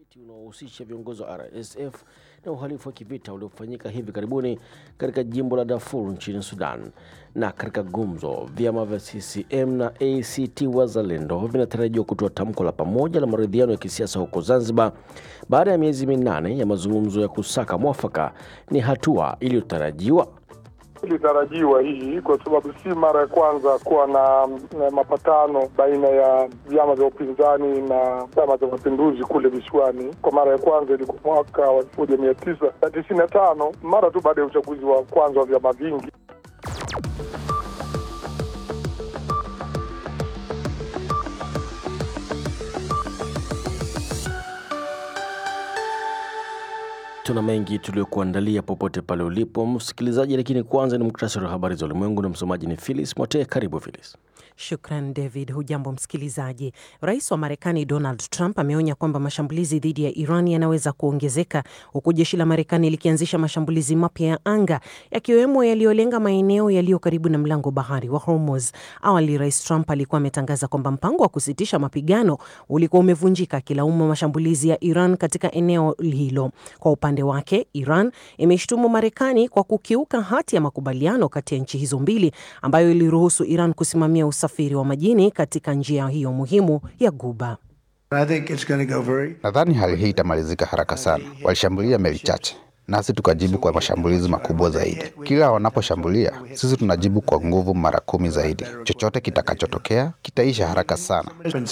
unaohusisha viongozi wa RSF na uhalifu wa kivita uliofanyika hivi karibuni katika jimbo la Darfur nchini Sudan. Na katika gumzo, vyama vya CCM na ACT Wazalendo vinatarajiwa kutoa tamko la pamoja la maridhiano ya kisiasa huko Zanzibar baada ya miezi minane ya mazungumzo ya kusaka mwafaka. Ni hatua iliyotarajiwa ilitarajiwa hii kwa sababu si mara ya kwanza kuwa na, na mapatano baina ya vyama vya upinzani na chama cha mapinduzi kule visiwani. Kwa mara ya kwanza ilikuwa mwaka wa elfu moja mia tisa na tisini na tano mara tu baada ya uchaguzi wa kwanza wa vyama vingi. Tuna mengi tuliokuandalia popote pale ulipo msikilizaji, lakini kwanza ni muktasari wa habari za ulimwengu na msomaji ni Phyllis Mote. Karibu Phyllis. Shukran David. Hujambo msikilizaji. Rais wa Marekani Donald Trump ameonya kwamba mashambulizi dhidi ya Iran yanaweza kuongezeka huku jeshi la Marekani likianzisha mashambulizi mapya ya anga yakiwemo yaliyolenga maeneo yaliyo karibu na mlango bahari wa Hormuz. Awali Rais Trump alikuwa ametangaza kwamba mpango wa kusitisha mapigano ulikuwa umevunjika, akilaumu mashambulizi ya Iran katika eneo hilo. Kwa upande wake, Iran imeshtumu Marekani kwa kukiuka hati ya makubaliano kati ya nchi hizo mbili ambayo iliruhusu Iran kusimamia usafiri wa majini katika njia hiyo muhimu ya Guba. Nadhani hali hii itamalizika haraka sana. Walishambulia meli chache, nasi tukajibu kwa mashambulizi makubwa zaidi. Kila wanaposhambulia, sisi tunajibu kwa nguvu mara kumi zaidi. Chochote kitakachotokea kitaisha haraka sana.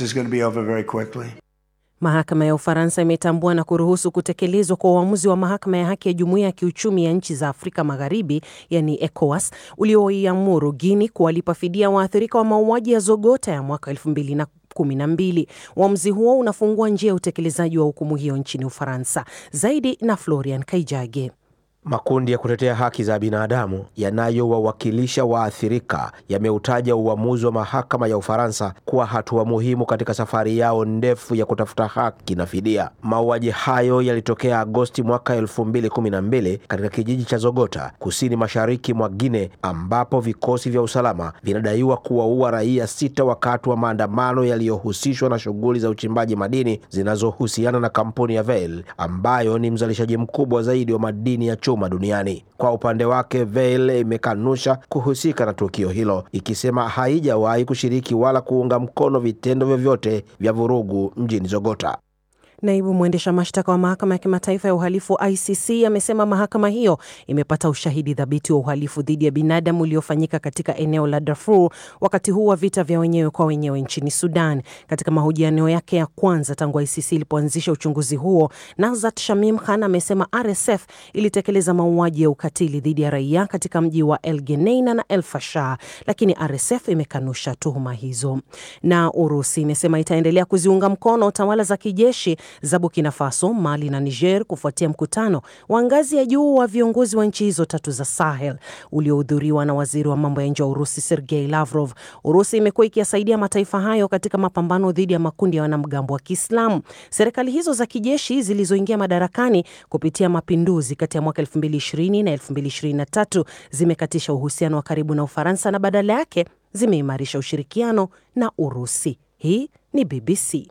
Mahakama ya Ufaransa imetambua na kuruhusu kutekelezwa kwa uamuzi wa mahakama ya haki ya jumuiya ya kiuchumi ya nchi za Afrika Magharibi, yani ECOWAS, ulioiamuru Guini kuwalipa fidia waathirika wa mauaji ya Zogota ya mwaka elfu mbili na kumi na mbili. Uamuzi huo unafungua njia ya utekelezaji wa hukumu hiyo nchini Ufaransa. Zaidi na Florian Kaijage. Makundi ya kutetea haki za binadamu yanayowawakilisha waathirika yameutaja uamuzi wa mahakama ya Ufaransa kuwa hatua muhimu katika safari yao ndefu ya kutafuta haki na fidia. Mauaji hayo yalitokea Agosti mwaka elfu mbili kumi na mbili katika kijiji cha Zogota kusini mashariki mwa Gine, ambapo vikosi vya usalama vinadaiwa kuwaua raia sita wakati wa maandamano yaliyohusishwa na shughuli za uchimbaji madini zinazohusiana na kampuni ya Vale ambayo ni mzalishaji mkubwa zaidi wa madini ya chuma duniani. Kwa upande wake, Vale imekanusha kuhusika na tukio hilo, ikisema haijawahi kushiriki wala kuunga mkono vitendo vyovyote vya vurugu mjini Zogota. Naibu mwendesha mashtaka wa mahakama ya kimataifa ya uhalifu ICC amesema mahakama hiyo imepata ushahidi thabiti wa uhalifu dhidi ya binadamu uliofanyika katika eneo la Darfur wakati huu wa vita vya wenyewe kwa wenyewe nchini Sudan. Katika mahojiano yake ya kwanza tangu ICC ilipoanzisha uchunguzi huo, Nazat Shamim Khan amesema RSF ilitekeleza mauaji ya ukatili dhidi ya raia katika mji wa El Geneina na El Fasher, lakini RSF imekanusha tuhuma hizo. Na Urusi imesema itaendelea kuziunga mkono tawala za kijeshi za Burkina Faso, Mali na Niger kufuatia mkutano wa ngazi ya juu wa viongozi wa nchi hizo tatu za Sahel uliohudhuriwa na waziri wa mambo ya nje wa Urusi Sergei Lavrov. Urusi imekuwa ikiyasaidia mataifa hayo katika mapambano dhidi ya makundi ya wanamgambo wa Kiislamu. Serikali hizo za kijeshi zilizoingia madarakani kupitia mapinduzi kati ya mwaka 2020 na 2023 zimekatisha uhusiano wa karibu na Ufaransa na badala yake zimeimarisha ushirikiano na Urusi. Hii ni BBC.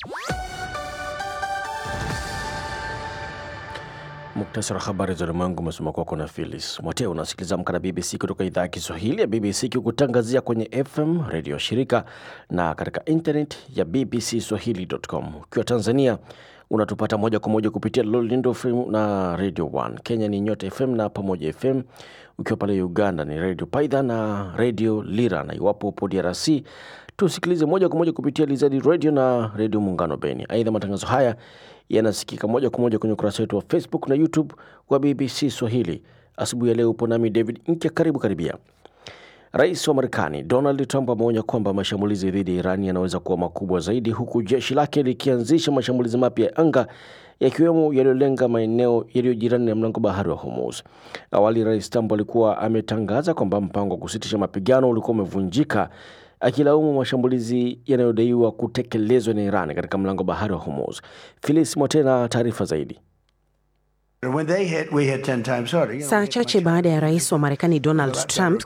Muktasari wa habari za ulimwengu umesoma kwako na Phyllis Mwote. Unasikiliza Amka na BBC kutoka idhaa ya Kiswahili ya BBC ikikutangazia kwenye FM redio shirika na katika internet ya BBC Swahili.com. Ukiwa Tanzania unatupata moja kwa moja kupitia Lolindo FM na Radio 1. Kenya ni Nyota FM na Pamoja FM. Ukiwa pale Uganda ni Radio Paidha na Radio Lira, na iwapo upo DRC tusikilize moja kwa moja kupitia Lizadi Radio na Radio Muungano Beni. Aidha, matangazo haya yanasikika moja kwa moja kwenye ukurasa wetu wa Facebook na YouTube wa BBC Swahili. Asubuhi ya leo upo nami David Nkya, karibu karibia. Rais wa Marekani Donald Trump ameonya kwamba mashambulizi dhidi ya Irani yanaweza kuwa makubwa zaidi, huku jeshi lake likianzisha mashambulizi mapya ya anga yakiwemo yaliyolenga maeneo yaliyo jirani na mlango bahari wa Hormuz. Awali Rais Trump alikuwa ametangaza kwamba mpango wa kusitisha mapigano ulikuwa umevunjika akilaumu mashambulizi yanayodaiwa kutekelezwa na Iran katika mlango bahari wa Hormuz. Filis Motena, taarifa zaidi. Saa chache baada ya rais wa Marekani Donald Trump